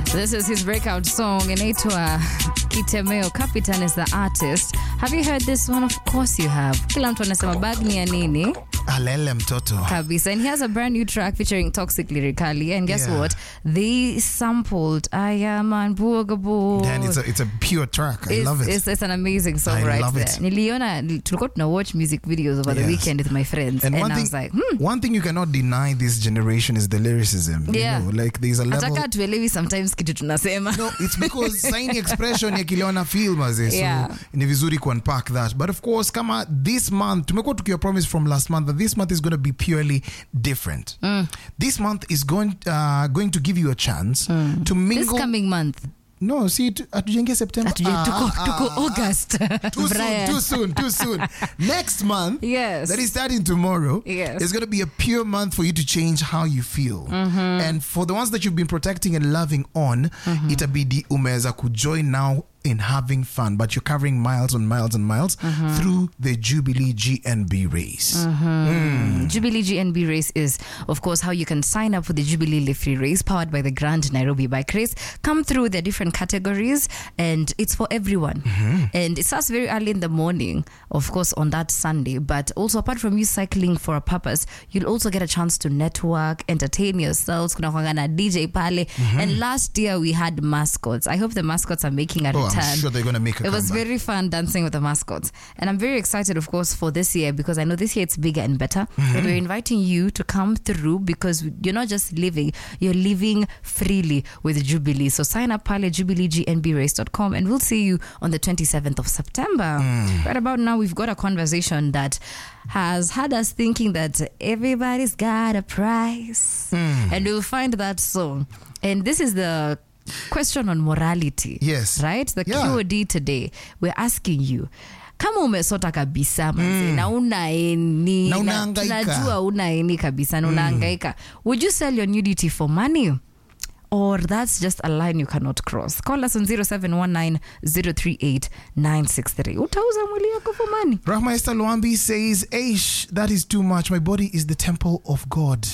This is his breakout song inaitwa Kitemeo. Capitan is the artist. Have you heard this one? Of course you have. Kila mtu anasema bag ni ya nini alele mtoto kabisa. And he has a brand new track featuring Toxic Lyrically. And guess Yeah. what? They sampled I Am Unbogable. and it's a, it's a pure track i It's, love it It's, it's an amazing song I right love there. it. Niliona tulikuwa tuna watch music videos over the Yes. weekend with my friends and and, one I thing, was like, hmm. one thing you cannot deny this generation is the lyricism. Yeah. You know, like there's a level. Ataka tuelewi sometimes kitu tunasema. No, it's because signing expression ya kiliona feel maze. So Yeah. ni vizuri ku unpack that. But of course, kama this month, tumekuwa tukiwa promise from last month that this month is going to be purely different. This month is going uh, going to give you a chance to This mingle. coming month. no, see, tu- hatujaingia September. Hatuje- Ah, tuko, ah, tuko ah, ah. August. Too soon, Brian. too soon, too soon. Next month, Yes. that is starting tomorrow, Yes. is going to be a pure month for you to change how you feel. And for the ones that you've been protecting and loving on, itabidi umeweza kujoin now in having fun, but you're covering miles and miles and miles through the Jubilee GNB race. Jubilee GNB race is, of course, how you can sign up for the Jubilee Live Free race powered by the Grand Nairobi Bike Race. Come through the different categories, and it's for everyone. And it starts very early in the morning, of course, on that Sunday. But also, apart from you cycling for a purpose, you'll also get a chance to network, entertain yourselves. Kuna kuanga na DJ pale. And last year we had mascots. I hope the mascots are making a Oh, return. I'm sure they're going to make a It was comeback. very fun dancing with the mascots. And I'm very excited, of course, for this year because I know this year it's bigger and better. And we're inviting you to come through because you're not just living, you're living freely with Jubilee. So sign up pale jubileegnbrace.com and we'll see you on the 27th of September. Right about now, we've got a conversation that has had us thinking that everybody's got a price. And we'll find that song. And this is the question on morality Yes. right the Yeah. qod today we're asking you kama umesota kabisa manze na unaeni Na unahangaika. tunajua unaeni kabisa na unaangaika would you sell your nudity for money or that's just a line you cannot cross call us on 0719038963 utauza mwili yako for money Rahma Esther Luambi says, Aish, that is too much. My body is the temple of God.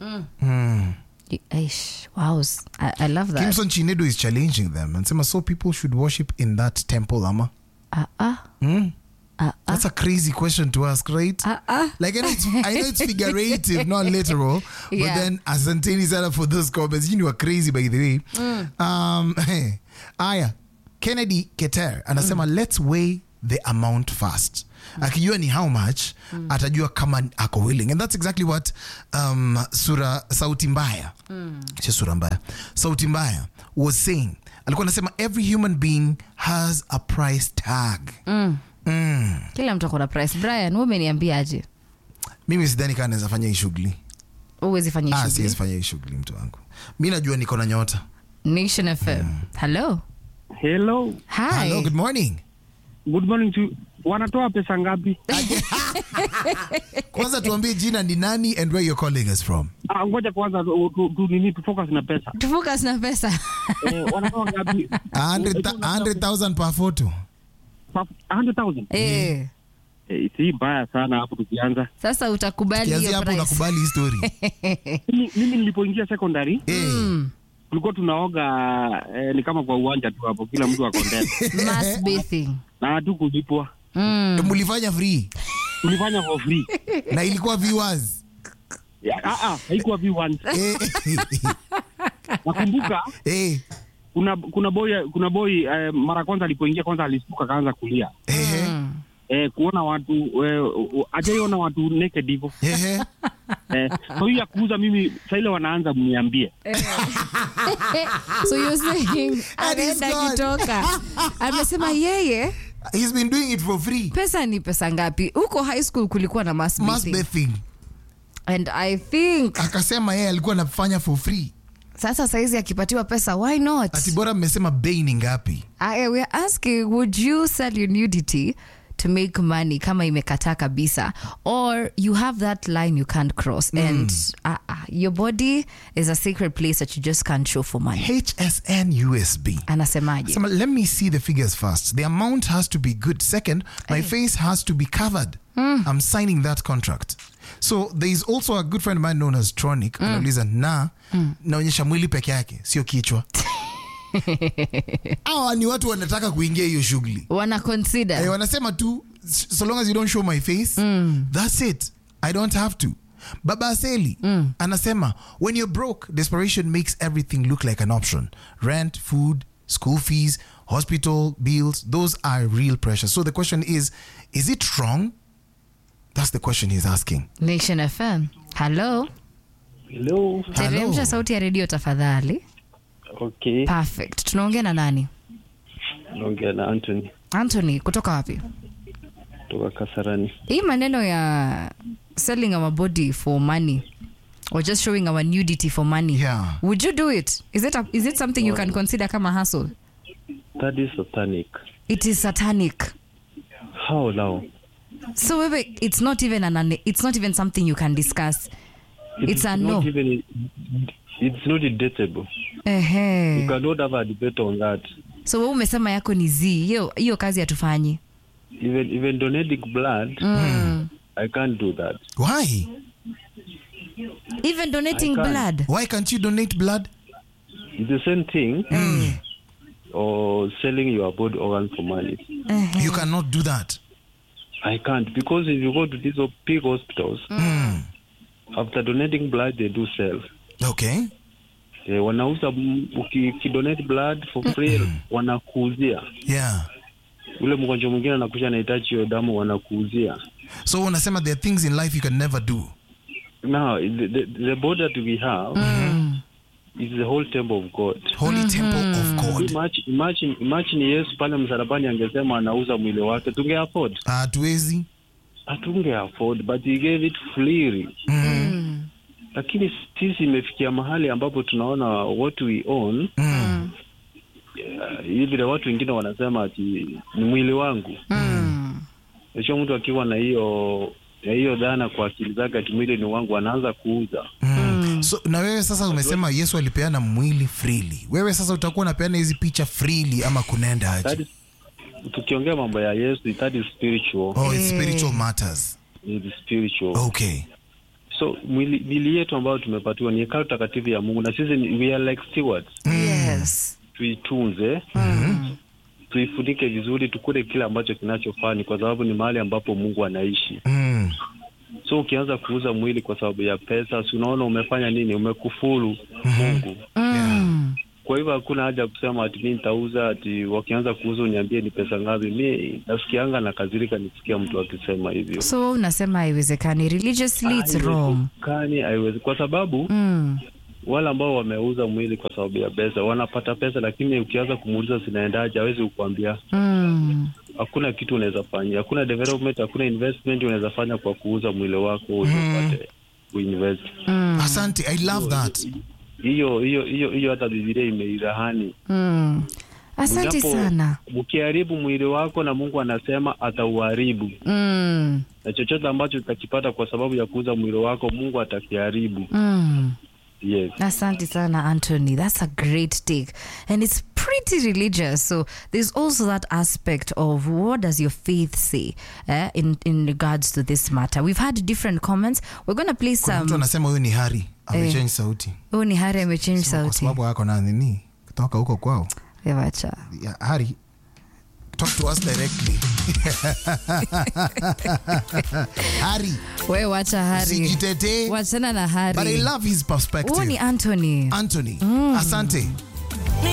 Eish, wow I, I love that Kimson Chinedu is challenging them and saying, so people should worship in that temple, Ama. uh, uh, Hmm? uh, uh, That's a crazy question to ask, right? uh, uh. Like I know it's, I know it's figurative, not literal. But Yeah. then Asanteni said up for those comments. You know, are crazy by the way. Um, hey, Aya Kennedy Keter anasema let's weigh the amount first. Akijua ni how much atajua kama ako willing and that's exactly what um, sura sauti mbaya sio sura mbaya sauti mbaya was saying alikuwa anasema every human being has a price tag mm. kila mtu akona price brian wewe umeniambiaje mimi sidhani kaa naweza fanya hii shughuli uwezi fanya Ah, shughuli siwezi fanya hii shughuli mtu wangu mi najua niko na nyota Nation FM. Hello. Hello, Hi. Hello, good morning good morning to wanatoa pesa ngapi? kwanza tuambie jina ni nani and where you're calling us from Ah, ngoja kwanza tu, tu, tu nini tu focus na pesa. Tufocus na pesa. Eh, wanatoa ngapi? 100,000 per photo 100,000. eh. Eh, si mbaya sana hapo tukianza. Sasa utakubali kianzia hiyo hapo price. unakubali hii story Mimi, mimi nilipoingia secondary Eh, tulikuwa tunaoga eh, ni kama kwa uwanja tu hapo, kila mtu ako ndani Mass bathing. na hatukulipwa, Mm. mulifanya free tulifanya for free. na ilikuwa viewers Ya, Ah, ah, haikuwa V1. Eh, Nakumbuka eh, kuna kuna boy kuna boy eh, mara kwanza alipoingia kwanza alistuka akaanza kulia eh, Mm. eh, kuona watu eh, ajaiona watu naked hivyo eh, eh, so hiyo ya kuuza mimi saa ile wanaanza mniambie so you're saying anaenda God. kitoka amesema yeye he's been doing it for free pesa ni pesa ngapi huko high school kulikuwa na mass mass bathing. bathing and i think akasema yeye alikuwa anafanya for free sasa saizi akipatiwa pesa why not ati bora mmesema bei ni ngapi I, we're asking would you sell your nudity to make money kama imekataa kabisa or you have that line you can't cross and uh, uh, your body is a sacred place that you just can't show for money hsn usb anasemaje Sema, let me see the figures first. The amount has to be good. Second, my face has to be covered. I'm signing that contract. So there is also a good friend of mine known as Tronic. Anauliza na naonyesha mwili peke yake, sio kichwa. hawa ni watu wanataka kuingia hiyo shughuli wana consider Eh, wanasema tu so long as you don't show my face that's it i don't have to baba aseli anasema when you're broke desperation makes everything look like an option rent food school fees hospital bills those are real pressures so the question is is it wrong that's the question he's asking nation fm hello Hello. teremsha sauti ya redio tafadhali Okay. perfect tunaongea na nani Naongea na Anthony anthony kutoka wapi kutoka Kasarani. hii maneno ya selling our body for money or just showing our nudity for money Yeah. would you do it is it, a, is it something you can consider kama hustle That is satanic. it is satanic How now? so wewe it's not even an it's not even something you can discuss It's a not no. Even, it's not debatable. You ehe cannot have a debate on that. so wewe umesema yako ni z hiyo hiyo kazi hatufanyi Even even donating blood, mm. I can't do that. why even donating I can't. blood why can't you donate blood It's the same thing. Or selling your body organ for money. Ehe. you cannot do that I can't because if you go to these big hospitals, after donating blood, they do sell. okay Eh, wanauza m- uki- ukidonate blood for free wanakuuzia yeah ule mgonjwa mwingine anakuja anahitaji hiyo damu wanakuuzia so unasema there are things in life you can never do now the, the, the body that we have is the whole temple of god holy temple of god imagine, imagine, imagine yesu pale msalabani angesema anauza mwili wake tunge afford hatuwezi hatunge afford but he gave it freely lakini sisi imefikia mahali ambapo tunaona what we own Mm. uh, hivi vile watu wengine wanasema ati ni mwili wangu Mm. Sio mtu akiwa na hiyo na hiyo dhana kwa akili zake ati mwili ni wangu, anaanza kuuza. Mm. so na wewe sasa umesema yesu alipeana mwili freely wewe sasa utakuwa unapeana hizi picha freely ama kunaenda That aje is, tukiongea mambo ya Yesu, that is spiritual, oh, it's Eh. spiritual matters it is spiritual. okay So mwili, mwili yetu ambayo tumepatiwa ni hekalu takatifu ya Mungu, na sisi ni- we are like stewards. yes Tuitunze, tuifunike vizuri, tukule kile ambacho kinachofaa, kwa sababu ni mahali ambapo Mungu anaishi. mm. So ukianza kuuza mwili kwa sababu ya pesa, si unaona umefanya nini? Umekufuru Mungu. mm. Kwa hivyo hakuna haja ya kusema ati mi nitauza, ati wakianza kuuza uniambie ni pesa ngapi. Mi nasikianga na kazirika nisikia mtu akisema hivyo. so wewe unasema haiwezekani religiously it's wrong Haiwezekani, haiwezi kwa sababu mm. wale ambao wameuza mwili kwa sababu ya pesa wanapata pesa, lakini ukianza kumuuliza zinaendaje, hawezi kukwambia. Mm. Hakuna kitu unaweza fanya, hakuna development, hakuna investment unaweza fanya kwa kuuza mwili wako ili upate kuinvest. Mm. asante i love that Hiyo hiyo hiyo hiyo, hata Biblia imeirahani Mm. asante Japo sana ukiharibu mwili wako na Mungu anasema atauharibu, mm. na chochote ambacho utakipata kwa sababu ya kuuza mwili wako Mungu atakiharibu. Mm. Yes. Asante sana, Anthony. That's a great take. And it's pretty religious. So there's also that aspect of what does your faith say eh, in, in regards to this matter. We've had different comments. We're going to play kuna mtu some. anasema huyu ni hari amechange sauti Oh, ni Hari amechange kwa sauti. sababu ako na nini kutoka huko kwao Eh, wacha. yeah, hari talk to us directly hari We wacha Hari. sijitetee Wachana na but i Hari. love his Huo ni perspective Anthony. anthony asante